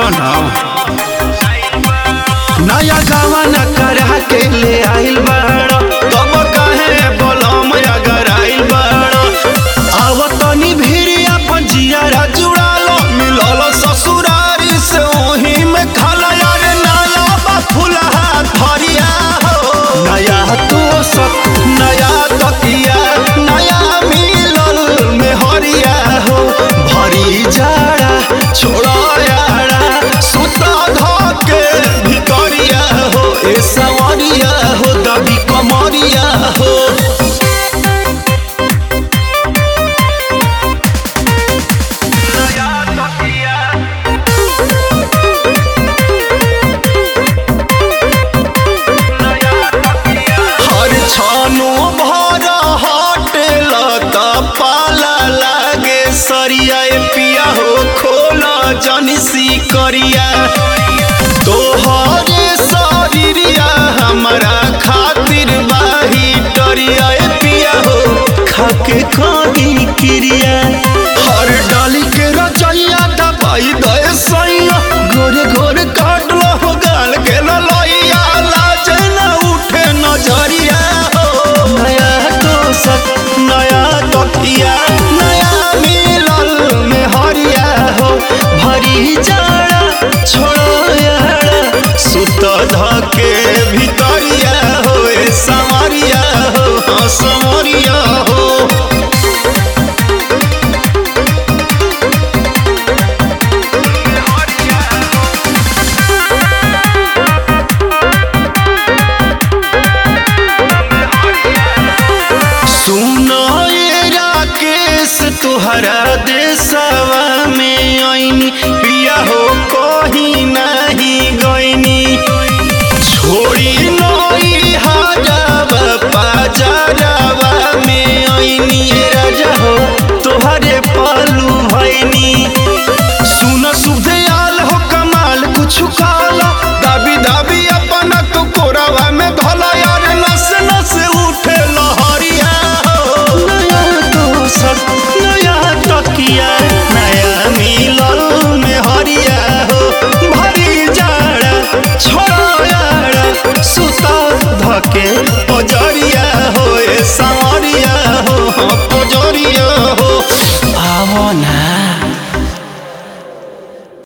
हटन नया गावन करा के ले आइल बाड़ तब कहे बोलम अगर आइल बाड़ आव तनी भीरी अपन जियारा जुड़ालो मिलल ससुरारी से ओही में खाला यार नया बा फुलहा धरिया हो नया तो सब नया तकिया नया मिलल में हरिया हो भरी जाड़ा छोड़ा यारा सुता धके भितरिया हो ए सवरिया हो दबी कमरिया हो हर छानो भर हटेल त पाला लागे सरिया ए पिया हो खोला जनसी करिया तोहरे शरीरिया हमारा खातिर बाही डरिया ए पिया हो खाके कहीं क्रिया हर डाली के रचैया दबाई दे